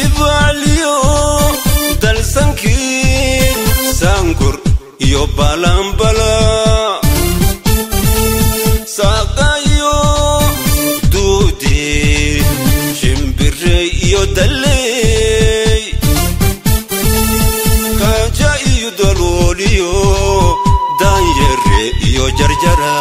dibacliyo dalsankii saankur iyo balanbala saaqayo duudi shimbire iyo dalley kaaja iyo dalooliyo daanyere iyo jarjara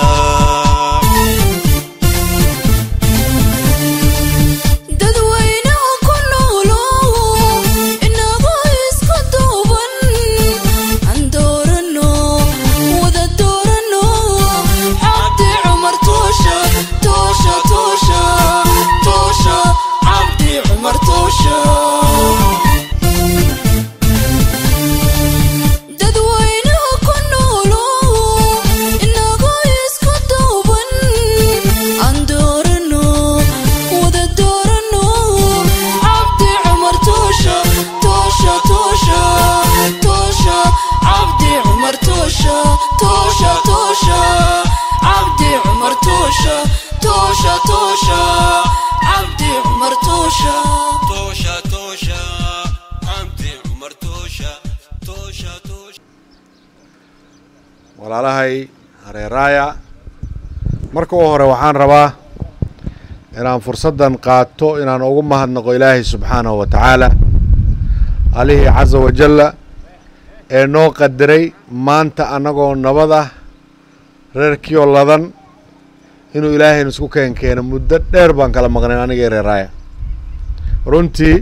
dadweynaha ku noolo inagoo isku duuban aan doorano wada doorano cabdi cumar toosha toosha toosha toosha cabdi cumar toosha dadweynaha ku noolo inagoo isku duuban aan doorano wada doorano cabdi cumar toosha toosha toosha toosha cabdi cumar toosha toosha toosha cabdi cumar toosha toosha toosha cabdi cumar toosha toosha toosha cabdi cumar toosha toosha toosha walaalahay hareeraaya marka u hore waxaan rabaa inaan fursaddan qaato inaan ugu mahadnaqo ilaahay subxaanahu wa tacaala alihii casa wajalla ee noo qadiray maanta annagoo nabad ah reerkiioo ladan inuu ilaahayna isku keen keeno muddo dheer baan kala maqnayn aniga reeraaya runtii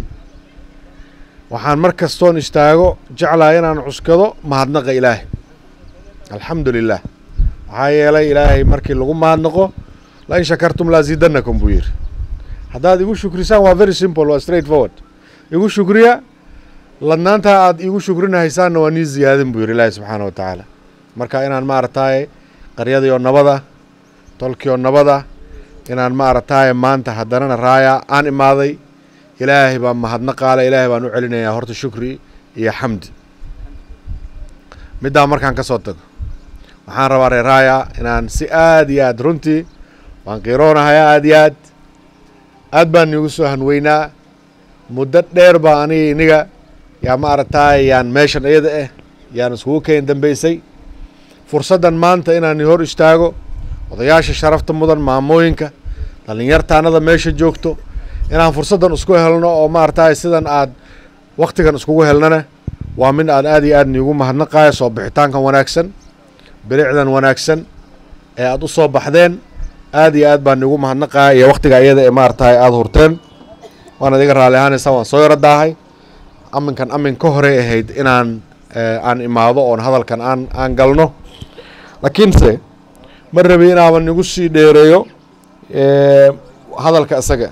waxaan mar kastoon istaago jeclahay inaan cuskado mahadnaqa ilaahay alxamdu lilah maxaa yeelay ilaahay markii lagu mahadnaqo lain shakartum laasiidanakum buu yidhi haddaad igu shukrisaan waa very simple waa straight forward igu shukriya ladnaantaa aad igu shukrinahaysaanna waa nii ziyaadin buu yidhi ilaahi subxaana wa tacaala marka inaan maaragtaaye qaryadii oo nabada tolkii oo nabada inaan maaragtaaye maanta haddanana raaya aan imaaday ilaahay baan mahadnaqaale ilaahay baan u celinayaa horta shukri iyo xamdi middaa markaan ka soo tago waxaan rabaa reeraaya inaan si aad iyo aad runtii waan qiiroonahayaa aad iyo aad aad baan iigu soo hanweynaa muddo dheer baa aniga iniga yaa ma aragtaay yaan meeshan iyada ah yaan iskugu keen dambeysay fursaddan maanta inaan hor istaago odayaasha sharafta mudan maamooyinka dhallinyartaanada meesha joogto inaan fursaddan isku helno oo maaragtaay sidan aad waktigan iskugu helnana waa mid aan aad iyo aad niigu mahadnaqayo soo bixitaankan wanaagsan bilicdan wanaagsan ee aad u soo baxdeen aad iyo aad baan niigu mahadnaqaya iyo waktiga iyada ee maaragtahay aada hurteen waan adiga raalli ahaanaysaa waan soo yaro daahay aminkan amin ka horey ahayd inaan aan imaado oon hadalkan aan aan galno laakiinse ma rabi inaaban nigu sii dheereeyo hadalka isaga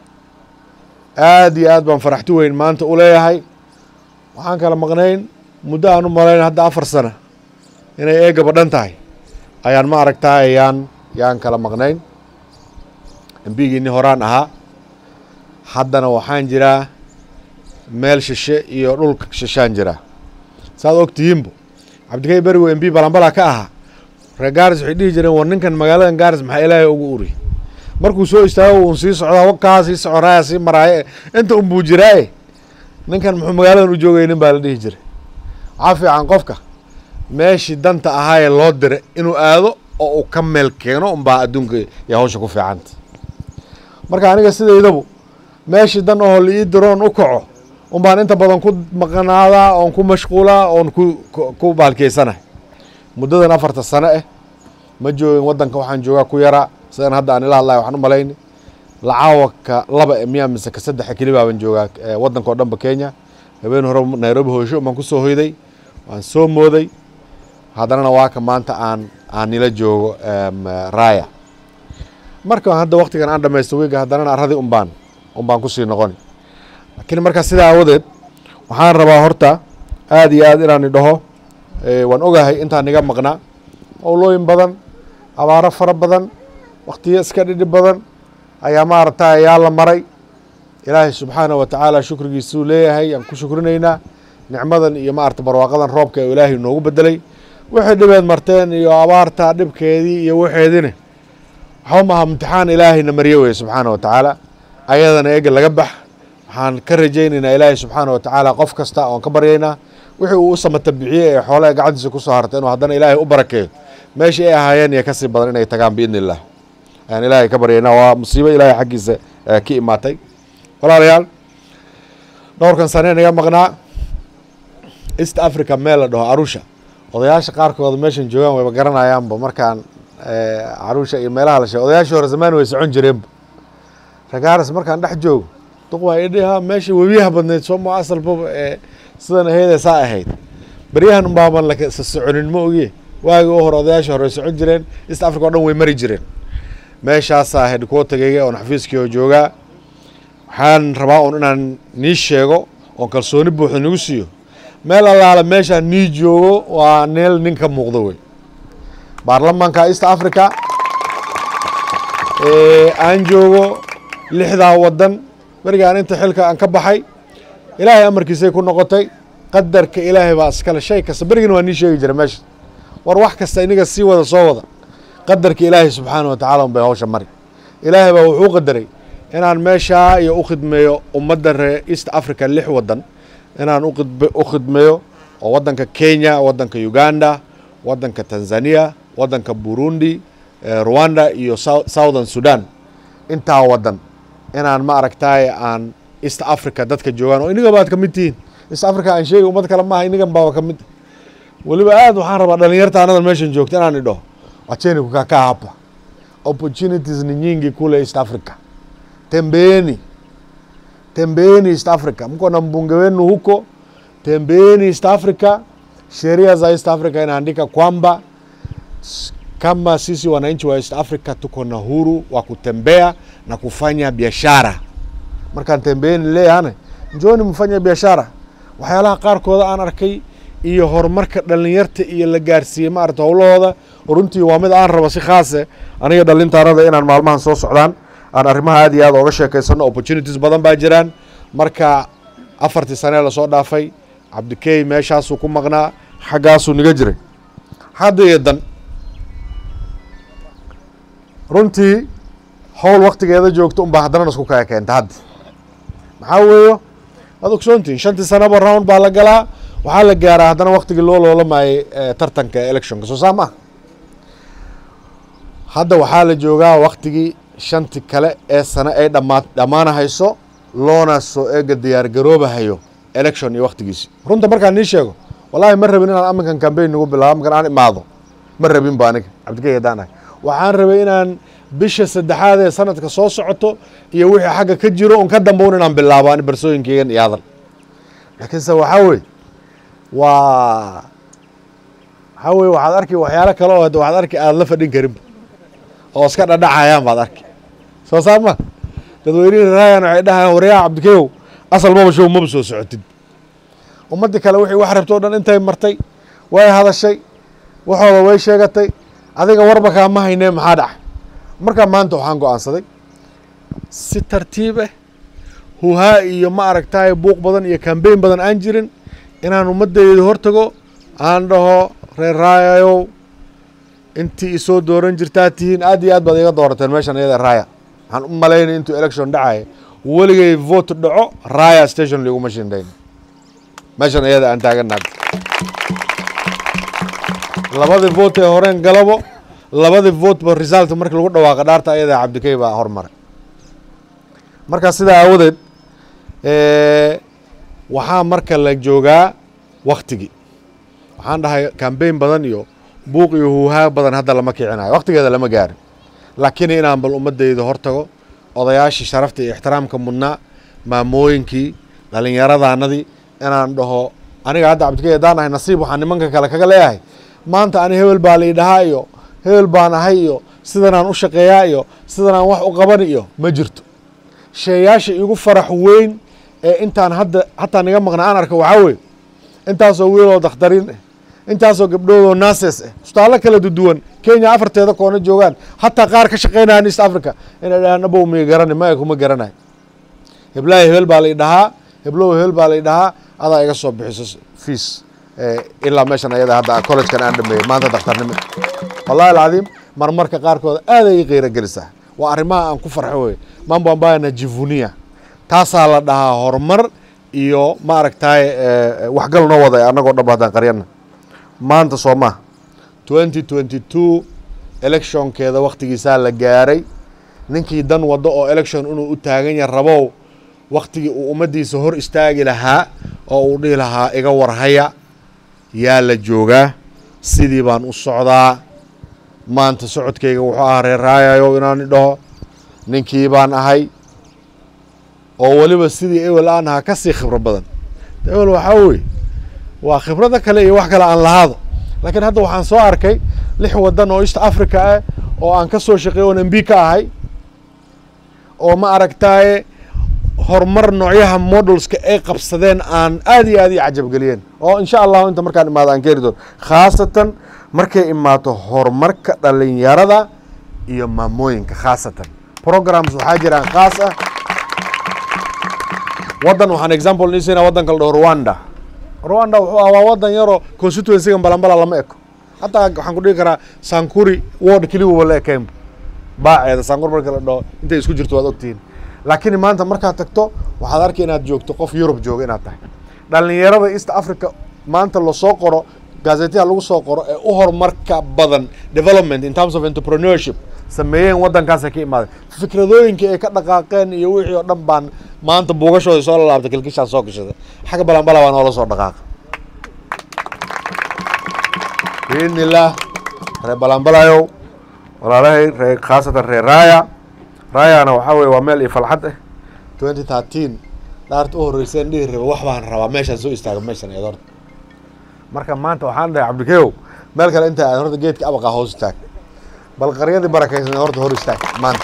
aad iyo aad baan faraxti weyn maanta u leeyahay waxaan kala maqnayn muddo aan u malayn hadda afar sana inay eega badhan tahay ayaan ma aragtaay yaan yaan kala maqnayn embigiini horaan ahaa haddana waxaan jiraa meel shishe iyo dhulka shishaan jiraa saad og tihiinbo cabdikay berigo embi balanbala ka ahaa reer gaaris waxay dhihi jireen war ninkan magaaladan gaaris maxaa ilaahay ugu uri markuu soo istaago uun sii socdaa wakaa sii soconaaya sii maraaye inta unbuu jiraaye ninkan muxuu magaaladan u joogaynin baa la dhihi jiray waxaa fiican qofka meeshii danta ahaayee loo diray inuu aado oo uu ka meel keeno unbaa adduunka iyo hawsha ku fiicanta marka aniga sidaydabu meeshii dan oo la ii diroon u kaco unbaan inta badan ku maqnaadaa oon ku mashquulaa oon ku ku baalkeysanahay muddadan afarta sano ah ma joogin waddanka waxaan joogaa ku yaraa sidan hadda aan ila hadlahay waxaan u malayni lacaawaka laba e miyaa mise ka saddexa keli baaban joogaa waddanka oo dhanba kenya habeen hore nairobi hoysho baan ku soo hoyday waan soo mooday haddanana waa ka maanta aan aan nila joogo raaya marka hadda waktigan aan dhamaysto wiiga haddanana arradii unbaan unbaan kusii noqoni laakiin marka sidaa awadeed waxaan rabaa horta aad iyo aad inaan idhaho waan ogahay intaan iga maqnaa owlooyin badan abaaro fara badan waktiyo iska dhidhi badan ayaa maaragta ayaa la maray ilaahay subxaanah wa tacaala shukrigiisuu leeyahay aan ku shukrinaynaa nicmadan iyo maarata barwaaqadan roobka ee ilaahay noogu bedelay waxay dhibeed marteen iyo abaarta dhibkeedii iyo waxeedine waxba maaha imtixaan ilaahayna marye weye subxaana wa tacaala ayadana ega laga bax waxaan ka rajaynaynaa ilaahay subxaana wa tacaala qof kasta oon ka baryaynaa wixii uu u samata bixiyey ee xoolaha gacantiisa kusoo hartay inuu haddana ilaahay u barakeeyo meeshii ay ahaayeen iyo kasii badan inay tagaan biidni illah ayaan ilaahay ka baryaynaa waa musiibo ilaahay xaggiisa eh, ka imaatay walaalayaal dhowrkan sane naga maqnaa east africa meel la dhaho arusha odayaasha qaarkooda meeshan joogaan wayba garanayaanba markaan eh, arusha iyo meelaha la sheego odayaashii hore zamaan way socon jireenba ragaaras markaan dhex joogo duq waa idhiha meesha webiyaha badnayd soo ma asalbaba ee sidan ahaydee saa ahayd beryahan unbaaban la sa soconin ma ogiye waagi u hore odayaashii hore way socon jireen east africa oo dhan way mari jireen meeshaasaa headquartergayga oon xafiiskii oo joogaa waxaan rabaa un inaan nii sheego oon kalsooni buuxda nagu siiyo meel allaala meeshaan nii joogo waa neel nin ka muuqdo wey baarlamaanka east africa ee aan joogo lixdaa wadan berigaan inta xilka aan ka baxay ilaahay amarkiisay ku noqotay qadarka ilaahay baa iskale shay kasta berigina waa nii sheegi jira meesha war wax kasta iniga sii wada soo wada qadarka ilaahay subxaana wa tacala un bay hawsha mari ilaahay baa wuxuu qadaray inaan meeshaa iyo u khidmeeyo ummadda reer east africa lix wadan inaan uqidb- u khidmeeyo oo wadanka kenya wadanka uganda wadanka tanzania wadanka burundi eh, rwanda iyo Sou- southern sudan intaa wadan inaan ma aragtaay aan east africa dadka joogaan oo iniga baad ka mid tihiin east africa aan sheegay ummad kale maaha inigan baaba ka mid weliba aad waxaan rabaa dhalinyarta anadan meeshan joogta inaan idho wacheni kukakaa hapa opportunities ni nyingi kule east africa tembeeni tembeeni east africa mko na mbunge wenu huko tembeeni east africa sheria za east africa inaandika kwamba s- kama sisi wananchi wa east africa tuko na huru wa kutembea na kufanya biashara markaan tembeeni leeyahane njooni mfanya biashara waxyaalaha qaarkooda aan arkay iyo horumarka dhalinyarta iyo la gaarsiiyey maarata howlahooda runtii waa mid aan rabo si khaase aniga dhalintaanada inaan maalmahan soo socdaan aan arrimaha aad iyo aad ooga sheekaysano opportunities badan baa jiraan marka afartii sanee lasoo dhaafay cabdikey meeshaasuu ku maqnaa xaggaasuu niga jiray hadda iyo dan runtii howl waktigeeda joogto unbaa haddana isku kaya keenta hadda maxaa weeyo waad ogsoontihin shantii sanaba round baa la galaa waxaa la gaaraa haddana waktigii loo loolamayay eh, tartanka electionka soo saa maaha hadda waxaa la joogaa waktigii shanti kale ee sane ay dhammaa dhammaanahayso loona soo eega diyaargaroobahayo election iyo waktigiisi runta markaan nii sheego wallaahi ma rabin inaan aminkan cambaign nagu bilaabo markaan aan imaado ma rabin ba aniga cabdikay haddaan ahay waxaan rabay inaan bisha saddexaad ee sanadka soo socoto iyo wixii xagga ka jiro un ka dambown inaan bilaabo ani barsooyinkeygan iyo hadal laakiinse waxaa weye waa waxaa weye waxaad arki waxyaalo kale oo hadda waxaad arki aada la fadhin karinba oo iska dhadhacayaan baad arki soo saa ma dadweynihii raayan waxay dhahayaan waryaha cabdikeyow asal maba show maba soo socotid ummaddii kale wixii wax rabto o dhan intay martay way hadashay waxooda way sheegatay adiga warba kaama haynee maxaa dhaca markaa maanta waxaan go-aansaday si tartiib ah huhaa iyo ma aragtaay buuq badan iyo kambeyn badan aan jirin inaan ummaddeeda hortago aan dhaho reer raayayow intii isoo dooran jirtaa tihiin aad iyo aad baad iga doorateen meeshan iyada raaya waxaan u malaynay intuu election dhacaya weligay vote dhaco raaya station liguma shindayn meeshan iyada aan taaganaad labadii vote ee horeen galabo labadii vote ba result markii lagu dhawaaqa dhaarta ayada cabdikey baa hormaray marka sidaa aawadeed waxaa marka la joogaa waktigii waxaan dhahay cambaign badan iyo buuq iyo huuhaa badan hadda lama kicinayo waktigeeda lama gaarin laakiin inaan bal ummadeyda hortago odayaashii sharafta iyo ixtiraamka mudnaa maamooyinkii dhallinyaradaanadii inaan dhaho aniga hadda cabdikey haddaan ahay nasiib waxaan nimanka kale kaga leeyahay maanta ani hebel baa la idhahaa iyo hebel baan ahay iyo sidanaan u shaqeeyaa iyo sidanaan wax u qaban iyo ma jirto sheeyaasha igu farax weyn ee intaan hadda hataa niga maqna aan arka waxaa weye intaasoo wiiloo dakhtariin ah intaasoo gabdhoodoo naases ah isbitaallo kala duduwan kenya afarteeda koona joogaan hataa qaar ka shaqeynayaan east africa inay dhahaan abow miya garani maya kuma garanayo heblaahi hebel baa la idhahaa heblow hebel baa la idhahaa adaa iga soo bixiso fees ilaa meeshan ayada hadda collegekan aan dhameeyey maanta dakhtarnimo wallahi alcadiim marmarka qaarkooda aaday ii qiiro gelisaa waa arrimaha aan ku farxo wey mambo ambayo najivunia taasaa la dhahaa horumar iyo maaragtay waxgal noo wada annagoo dhanba haddaan qaryana maanta soo maha twenty twenty two electionkeeda waktigiisaa la gaaray ninkii dan waddo oo election inuu u taagan yahay rabow waktigii uu ummaddiisa hor istaagi lahaa oo uu dhihi lahaa iga warhaya yaa la joogaa sidii baan u socdaa maanta socodkayga wuxuu ahaa reeraayayo inaan dhaho ninkii baan ahay oo weliba sidii ewel aan ahaa ka sii khibro badan ewel waxaa weye waa khibrada kale iyo wax kale aan lahaado laakiin hadda waxaan soo arkay lix waddan oo east africa ah oo aan ka soo shaqeey oon mb ka ahay oo ma aragtaaye horumar noocyaha modelska ay qabsadeen aan aad iyo aad ii cajabgeliyeen oo insha allahu inta markaan imaado aan keeni doono khaasatan markay imaato horumarka dhalinyarada iyo maamooyinka khaasatan programs waxaa jiraan khaas ah waddan waxaan example niisina waddanka la dhaho rwanda rwanda wuxuu ah waa waddan yaroo constituencyga balambala lama eko hataa waxaan ku dhigi karaa sankuri ward keliwaba la ekeen baaceeda sankuri marka la dhaho intay isku jirto waad ogtihiin laakiin maanta markaad tagto waxaad arki inaad joogto qof yurub jooga inaad tahay dhalinyarada east africa maanta lasoo qoro gazetyaha lagu soo qoro ee u horumarka badan development in terms of entrepreneurship sameeyeen waddankaasay ka imaadeen fikradooyinkii ay ka dhaqaaqeen iyo wixii oo dhan baan maanta buugashooda soo lalaabtay kilkishaan soo gashada xagga balambala baa noola soo dhaqaaqa biidni illaah reer balambalayow walaalahay ree khaasatan reer raaya raayana waxaa weye waa meel iyo falxad ah twenty thirteen dhaarta u horreyseen dhihi raba wax baan rabaa meeshaan soo istaaga meeshan eed horta marka maanta waxaan dhahay cabdikeow meel kale inta aad horta geedka abaqaa hoos istaag bal qaryadii barakaysan horta hor istaag maanta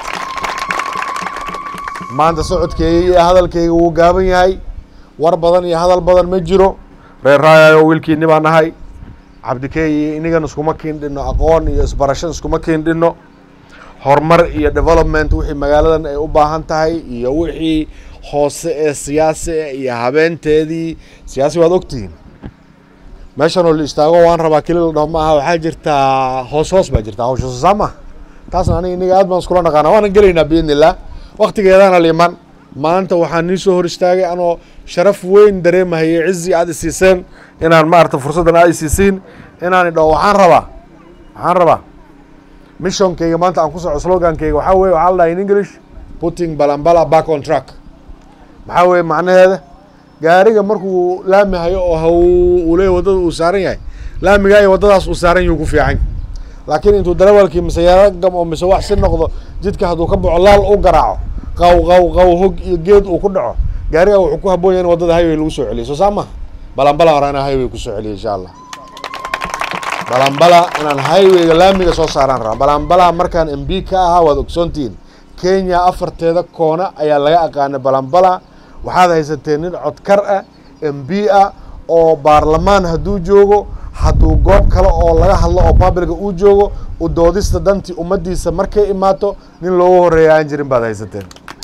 maanta socodkeyga iyo hadalkeyga wuu gaaban yahay war badan iyo hadal badan ma jiro reer raayayo wiilkiini baa nahay cabdikeey iyo inigan iskuma kiindhino aqoon iyo isbarasho iskuma kiindhino horumar iyo development wixii magaaladan ay u baahan tahay iyo wixii hoose ee siyaasi ah iyo habeenteedii siyaasi waad ogtihiin meeshan oo la istaago waan rabaa keli la dhaho ma aha waxaa jirtaa hoos hoos baa jirtaa hawsha soo saama taasna aniga iniga aad baan iskula naqaana waanan gelaynaa biidni illah waktigeedana liman maanta waxaan nii soo hor istaagay anoo sharaf weyn dareemahayay cizi aad isiiseen inaan maarata fursaddan aad isiisiin inaan idhaho waxaan rabaa waxaan rabaa missionkeyga maanta aan ku soco slogankeyga waxaa weye waxaa la dhaha in english putting balambala back on track maxaa weye macnaheeda gaariga markuu laami hayo oo haw uu leeyahy waddada uu saaran yahay laamigaa iyo waddadaas uu saaran yahuu ku fiican laakiin intuu darawalkii mise yaragam oo mise wax si noqdo jidka hadduu ka baxo laal u garaaco qaw qaw qaw hog iyo geed uu ku dhaco gaariga wuxuu ku haboon yahay in waddada highway lagu soo celiyo soo saa maha balambala hore inaan highway kusoo celiyo insha allah balambala inaan highwayga laamiga soo saaraan rabaa balambala markaan m b ka ahaa waad ogsoontihiin kenya afarteeda koona ayaa laga aqaanay balambala waxaad haysateen nin codkar ah m b ah oo baarlamaan hadduu joogo hadduu goob kale oo laga hadlo oo publica uu joogo u doodista dantii ummaddiisa markay imaato nin loogu horreeya aan jirin baad haysateen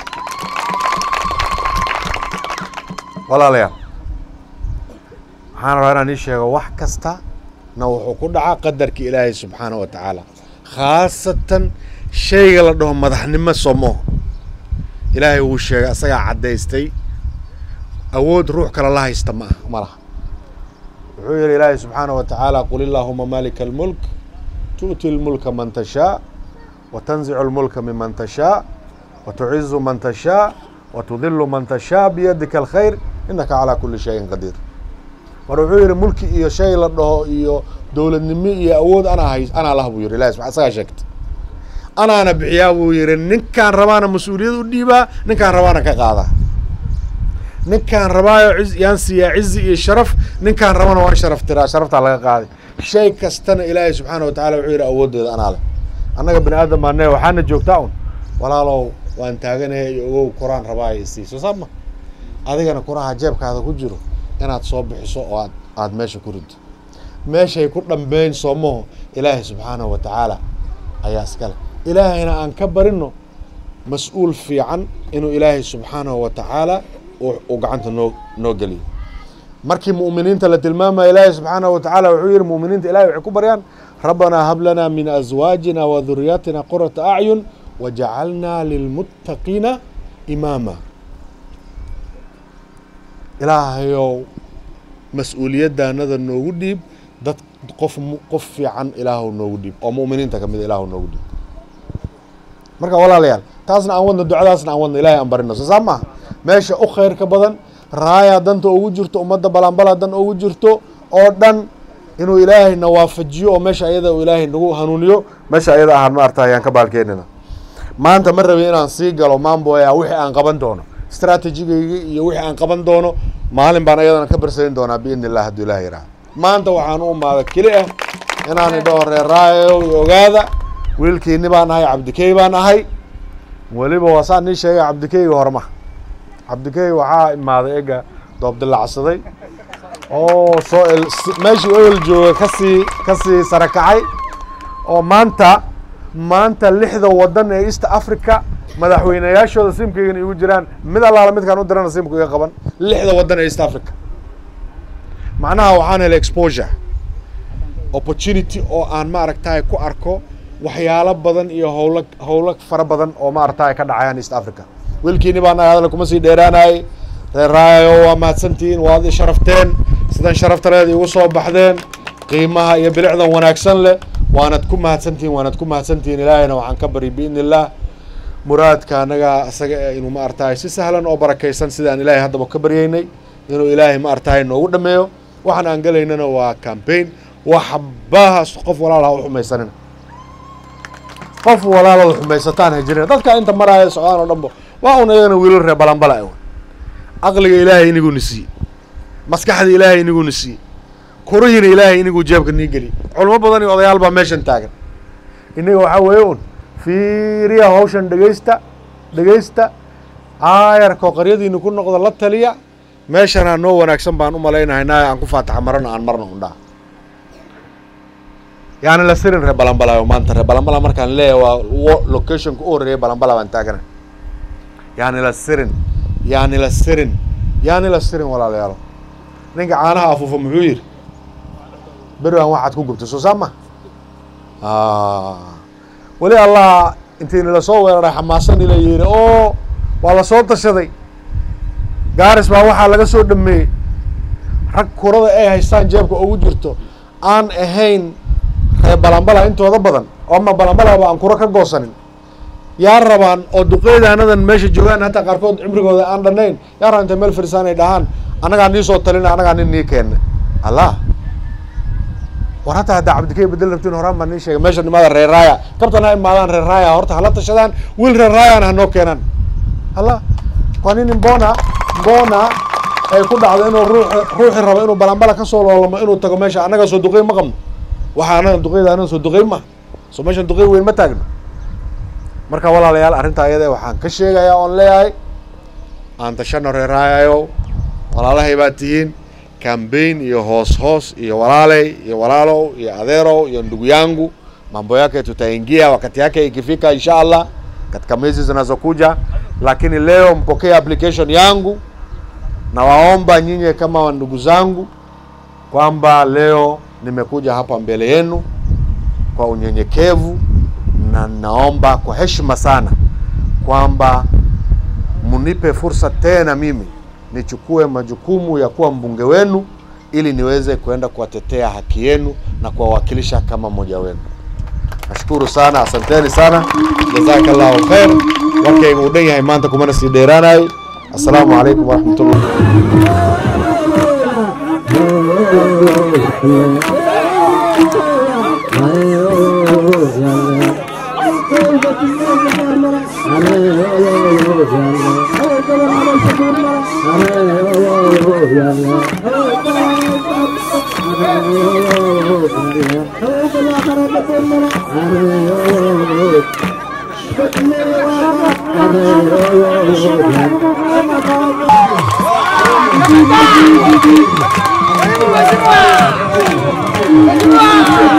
walaalayaal waxaan rabaa inaan ii sheego wax kasta na wuxuu ku dhacaa qadarka ilaahay subxaana wa tacaala khaasatan shayga la dhaho madaxnimo somo ilaahay wuu sheegay asagaa caddaystay awood ruux kale la haysta ma ah ma laha wuxuu yihi ilaahay subxaana wa tacaala qul illaahuma malika almulk tu'ti lmulka man tashaa wa tanzicu lmulka miman tashaa wa tucizu man tashaa wa tudilu man tashaa biyadika alkhayr inaka calaa kuli shayin qadiir mar wuxuu yihi mulki iyo shay la dhaho iyo dowladnimo iyo awood anaa hay anaa lah buu yihi ilahi sub isagaa sheegtay anaana bixiyaa buu yihi ninkaan rabaana mas-uuliyad u dhiibaa ninkaan rabaana ka qaadaa ninkaan rabaayo ciz yaan siiyaa cizi iyo sharaf ninkaan rabana waan sharaf tiraa sharaftaa laga qaaday shay kastana ilaahay subxaana wa tacala wuxuu yihi awooddeeda anaa leh annaga bini aadam baane waxaana joogtaa un walaalow waan taaganahay iyo ogow kuraan rabaayo isii soo saama adigana kuraha jeebkaada ku jiro inaad soo bixiso oo aad aada meesha ku rido meeshay ku dhambeyn soomaho ilaahay subxaanahu wa tacaala ayaa iskale ilaahayna aan ka barino mas-uul fiican inuu ilaahay subxaanahu wa tacaala uu gacanta noo noo geliyo markii mu'miniinta la tilmaamaya ilaahay subxaanahu wa tacaala wuxuu yihi mu'miniinta ilahay waxay ku baryaan rabbanaa hab lanaa min azwaajina wa duriyaatina qurata acyun wajacalnaa lilmuttaqiina imaama ilaahayow mas-uuliyaddaanada noogu dhiib dad qof mu- qof fiican ilaahu noogu dhiib oo mu'miniinta ka mida ilaahu noogu dhiib marka walaalayaal taasna aan wadno ducadaasna aan wadno ilaahay aan barino soo saa maaha meesha u khayrka badan raaya danta ugu jirto ummadda balanbala dan ugu jirto oo dhan inuu ilaahay na waafajiyo oo meesha ayada uu ilaahay nagu hanuuniyo meesha ayada ahaan maarta ayaan ka baalkeenina maanta ma rabin inaan sii galo maamboya wixii aan qaban doono strategigayga iyo wixii aan qaban doono maalin baan ayadana ka barsayn doonaa biidni illah hadduu ilaah yidhaha maanta waxaan u imaada keli ah inaan idhaho reeraayo iyo ogaada wiilkiini baan ahay cabdikey baan ahay weliba waa saan nii sheegay cabdikeyga horma cabdikey waxaa imaaday ega doobdilacsaday oo soo el si- meeshii oil jooga kasii kasii sare kacay oo maanta maanta lixda wadan ee east africa madaxweynayaashooda simkaygana igu jiraan mid allaala midkaan u dirana simku iga qaban lixda wadan ee east africa macnaha waxaan helay exposure opportunity oo aan maaragtaye ku arko waxyaalo badan iyo howlo howlo fara badan oo maaragtaye ka dhacayaan east africa wiilkiini baan nahay hadal kuma sii dheeraanayay reer raayo waa mahadsantihiin waad i sharafteen sidan sharaftaleed igu soo baxdeen qiimaha iyo bilicdan wanaagsan leh waanad ku mahadsantihiin waanad ku mahadsantihiin ilaahayna waxaan ka bari biidni illaah muraadka anaga isaga eh, inuu maaragtaye si sahlan oo barakaysan sidaan ilaahay haddaba ka baryaynay inuu ilaahay maaragtaye noogu dhameeyo waxaan aan gelaynana waa campaign waxbaha qof walaal ha u xumaysanina qof walaalada xumaysataan ha jirina dadka inta maraya socdaan oo dhanba waa un iyagana wiilal reer balanbala ah caqliga ilaahay iniguna siiye maskaxda ilaahay iniguna siiye kurihiina ilaahay iniguu jeebka nii geliye culamo badan iyo odayaal baa meeshan taagan inaga waxaa weeye un fiiriya hawshan dhegeysta dhegeysta aayarkoo qaryadiina ku noqda la taliya meeshanaa noo wanaagsan baan u malaynahaynaa aan ku faataxa marana aan marna undhaa yaani la sirin reer balanbala maanta reer balanbala markaan leeyahay waa wo- locationka u horreeya balanbala baan taagana yaani la sirin yaani la sirin yaani la sirin walaalayaalo ninka caanaha afuufa muxuu yidhi beri aan waxaad ku gubtay soo saa ma weli allah intii nila soo weeraray xamaasan ila yidhi oo waa la soo tashaday gaaris baa waxaa laga soo dhameeyey rag kurada ay haystaan jeebka ugu jirto aan ahayn reer balanbala intooda badan oo ama balanbalaba aan kuro ka goosanin yaa rabaan oo duqeydaanadan meesha joogaan hataa qaarkood cimrigooda aan dhanayn yaa rabaan intay meel fadhisaan ay dhahaan annagaa nii soo talina annagaa nin nii keena allah war hataa haddaa cabdikey bedel rabtiin horaan baan nii sheegay meesha nimaada reer raaya kabtan ha imaadaan reer raaya horta hala tashadaan wiil reer raayana hanoo keenaan allah waa nin mbona mbona ay ku dhacdo inuu ruux ruuxi rabo inuu balanbala kasoo loolamo inuu tago meesha annaga soo duqey ma qabno waxa anaga duqeyda anaga soo duqey ma soo meeshan duqey weyn ma taagno marka walaalayaal arrintaa iyada waxaan ka sheegayaa oon leeyahay aan tashano reeraayayo walaalahay baad tihiin cambaign iyo hoos hoos iyo walaaley iyo walaalow iyo adeerow iyo ndugu yangu mambo yake tutaingia wakati yake ikifika insha allah katika miezi zinazokuja lakini leo mpokee application yangu nawaomba nyinyi kama ndugu zangu kwamba leo nimekuja hapa mbele yenu kwa unyenyekevu na naomba kwa heshima sana kwamba mnipe fursa tena mimi nichukue majukumu ya kuwa mbunge wenu ili niweze kuenda kuwatetea haki yenu na kuwawakilisha kama mmoja wenu. Nashukuru sana, asanteni sana, jazakallahu khair. Warkayga uu dhan yahay maanta kumana sii dheeraanayo. Assalaamu calaykum waraxmatullahi Mheshimiwa